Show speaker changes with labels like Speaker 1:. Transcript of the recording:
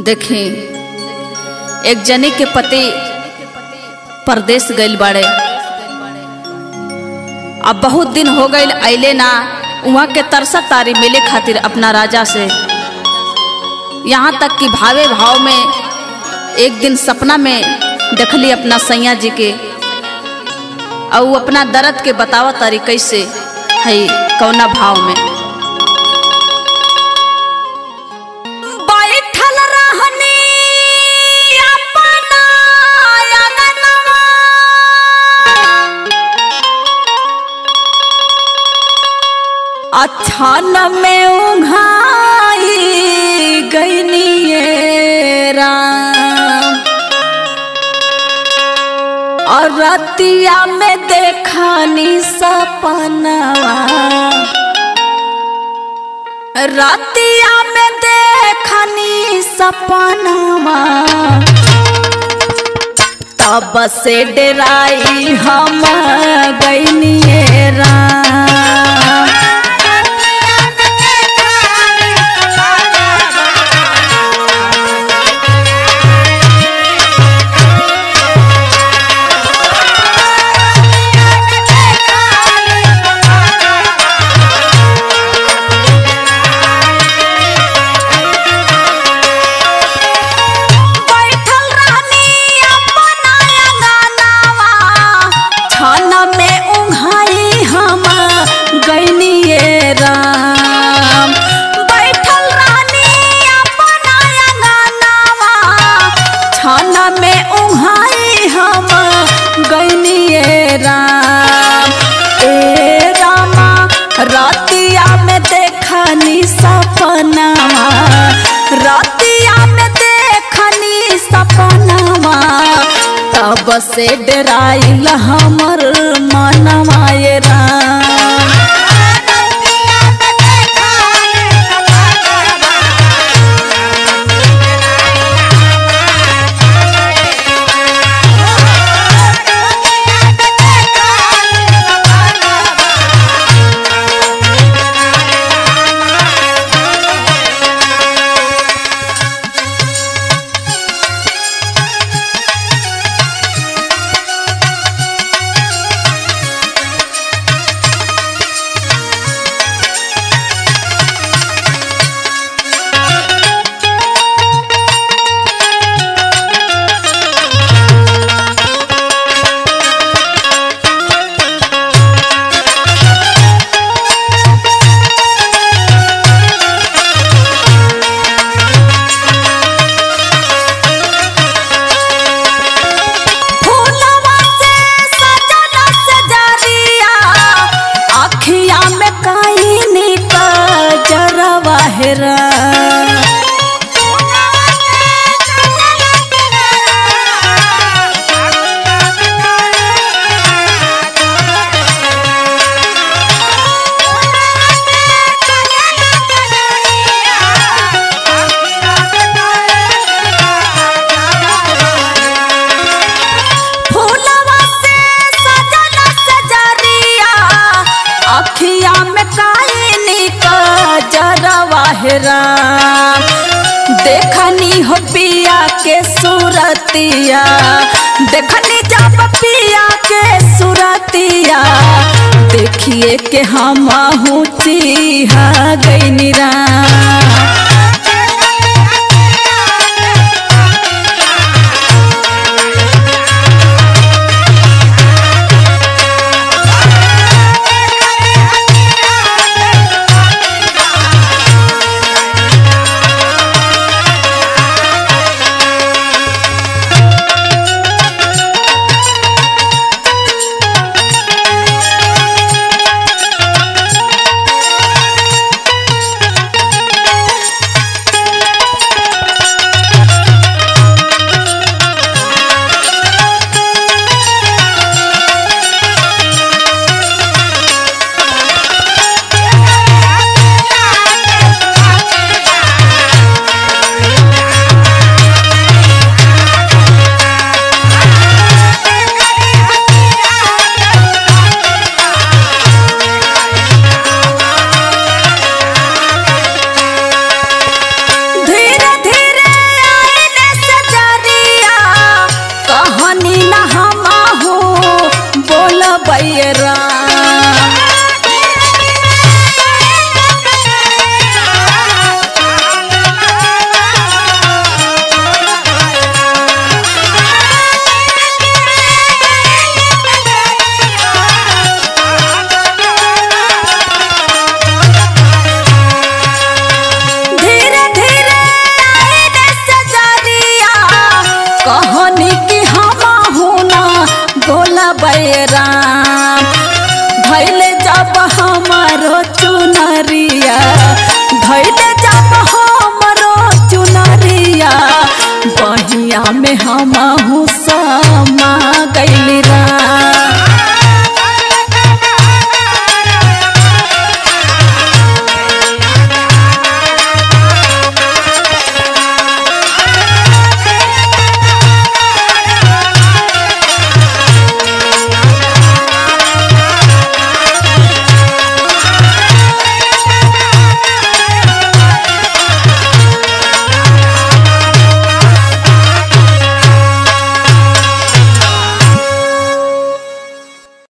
Speaker 1: देखी एक जने के पति परदेश गइल बाड़े अब बहुत दिन हो गइल अइले ना उहाँ के तरसा तारी मिले खातिर अपना राजा से यहाँ तक कि भावे भाव में एक दिन सपना में देखली अपना सैया जी के और उ अपना दर्द के बतावा तारी कैसे है कौना भाव में बैठल रहनी अपना अंगनवा। अछान में उघाई गईनिए राम और रतिया में देखनी सपनवा रतिया में देखनी सपनवा तब से डराई हम गईनिए राम बैठल रहनी अपना अंगनावा, छन में उघाई हम गइनिए राम। बैठल रहनी अपना अंगनावा, छन में उघाई हम गइनिए राम। ए रामा रतिया में देखनी सपनावा रतिया में देखनी सपनावा तब से डराइल हमर मनवा ये राम फूलवा से सजल सजरिया अखिया में काइनी का जरवा हेरा फूलवा से सजल सजरिया अखिया में काइनी का जरवा हेरा देखनी हो पिया के सूरतिया देखनी जब पिया के सूरतिया देखिए के हम चिहा गई राम बोला बैरा धीरे धीरे आईने सजरिया कहनी कि हम हुना बोला बैराम धैले जब हमारो चुनरिया धैले जब हमारो चुनरिया बहिया में हम